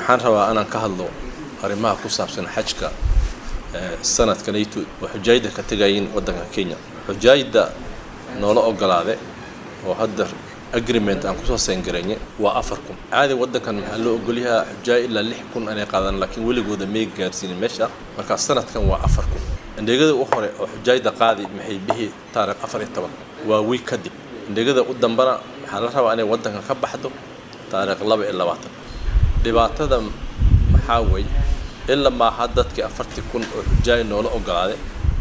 waxaan rabaa inaan ka hadlo arrimaha ku saabsan xajka sanadkanaytu oo xujaayda ka tegayiin waddanka kenya xujaayda noola ogolaade oo hadda agreement aan kusoo sayngarayne waa afar kun caadi waddankan maxaa loo ogolyahaa xujaay ilaa lix kun inay qaadaan laakiin weligooda may gaarsiinin meesha markaa sanadkan waa afar kun indhegada u hore oo xujaayda qaadi maxay bihi taarikh afar iyo toban waa wiig kadib indhegada u dambana waxaa la rabaa inay waddankan ka baxdo taarikh laba iyo labaatan dhibaatada maxaa weeye ilaa maaha dadkii afartii kun oo xujaay noola ogolaaday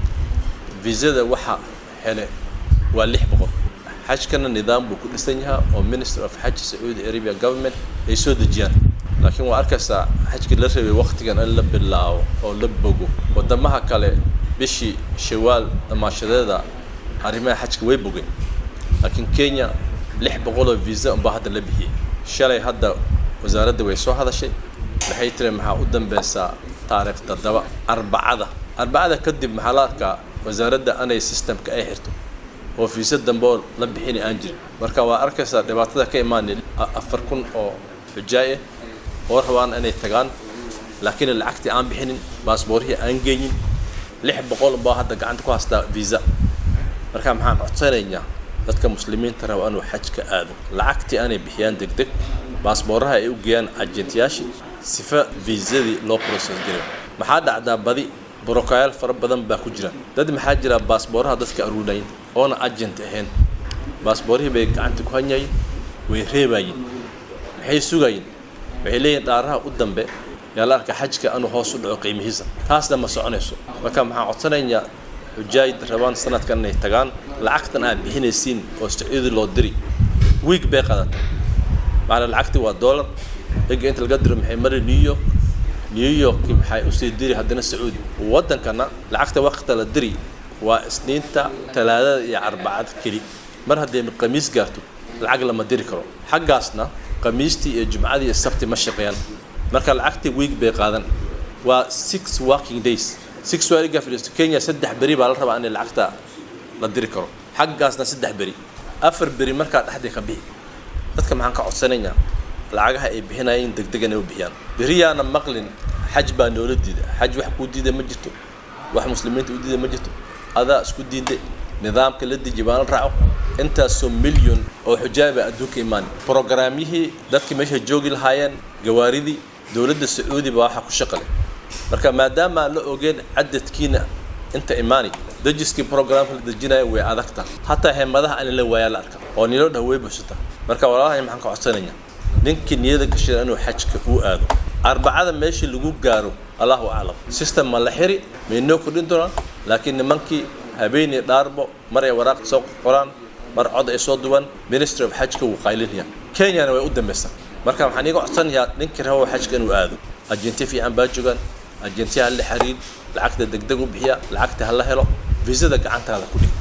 visada waxa hele waa lix boqol xajkana nidaam buu ku dhisan yahaa oo minister of xaj sacuudi arabia government ay soo dejiyaan laakiin waa arkaysaa xajkii la rabay waqtigan in la bilaabo oo la bogo wadamaha kale bishii shawaal damaashadeeda arrimaha xajka way bogeen laakiin kenya lix boqol oo visa unbaa hadda la bixiyey shalay hadda wasaaradda way soo hadashay waxay tiri maxaa u dambeysaa taariikh toddoba arbacada arbacada kadib maxaa la arkaa wasaaradda anay systemka ay xirto oo fiisa dambe oo la bixini aan jirin marka waa arkaysaa dhibaatada ka imaanay afar kun oo xujaay ah oo rabaan inay tagaan laakiin lacagtii aan bixinin baasboorihii aan geynin lix boqol baa hadda gacanta ku haystaa visa marka maxaan codsanaynaa dadka muslimiinta raba inuu xajka aado lacagtii aanay bixiyaan deg deg baasbooraha ay u geeyaan ajentiyaashii sifa viisadii loo process garay maxaa dhacdaa badi brokayaal fara badan baa ku jira dad maxaa jira baasbooraha dadka aruunayin oona agent ahayn baasboorihii bay gacanta ku hanyayin way reebayin maxay sugayin waxay leeyihin dhaaraha u dambe yaa la arka xajka anuu hoos u dhaco qiimihiisa taasna ma soconayso marka maxaan codsanaynaa xujaayid rabaan sanadkan inay tagaan lacagtan aad bixinaysiin oo sacuudi loo diri wiig bay qadatay macna lacagtii waa dollar ega inta laga diro maxay mari new york new york maxay usii diri haddana sacuudi waddankana lacagta waqta la diri waa isniinta talaadada iyo arbacada keli mar hadday khamiis gaarto lacag lama diri karo xaggaasna khamiistii iyo jumcadii iyo sabti ma shaqeeyaan marka lacagtii wiig bay qaadan waa six working days six waaliga fadhiisto kenya saddex beri baa la rabaa in lacagta la diri karo xaggaasna saddex beri afar beri markaa dhexdii ka bixi dadka maxaan ka codsanaynaa lacagaha ay bixinayeen degdeg inay u bixiyaan beriyaana maqlin xaj baa noola diida xaj wax kuu diida ma jirto wax muslimiinta u diida ma jirto adaa isku diiday nidaamka la deji baan la raaco intaasoo milyon oo xujaaba adduunka imaan programyihii dadkii meesha joogi lahaayeen gawaaridii dowladda sacuudi baa waxaa ku shaqalay marka maadaama la ogeen cadadkiina inta imaani dejiskii programka la dejinaya way adagta hataa heemadaha aan la waayaa la arka oo nilo dhah way buuxsata marka walaalahay maxaan ka codsanaya ninkii niyada gashada inuu xajka uu aado arbacada meeshii lagu gaaro allahu aclam system ma la xiri maynoo kordhin doonaan laakiin nimankii habeenii dhaarbo mar ay waraaq soo qoraan mar cod ay soo duwan ministry of xajka wuu qaylinaya kenyana way u dambaysaa marka waxaan iiga codsanayaa ninkii rabo xajka inuu aado ajenti fiican baa joogaan ajentiya hala xiriir lacagta degdeg u bixiya lacagta hala helo viisada gacantaada ku dhig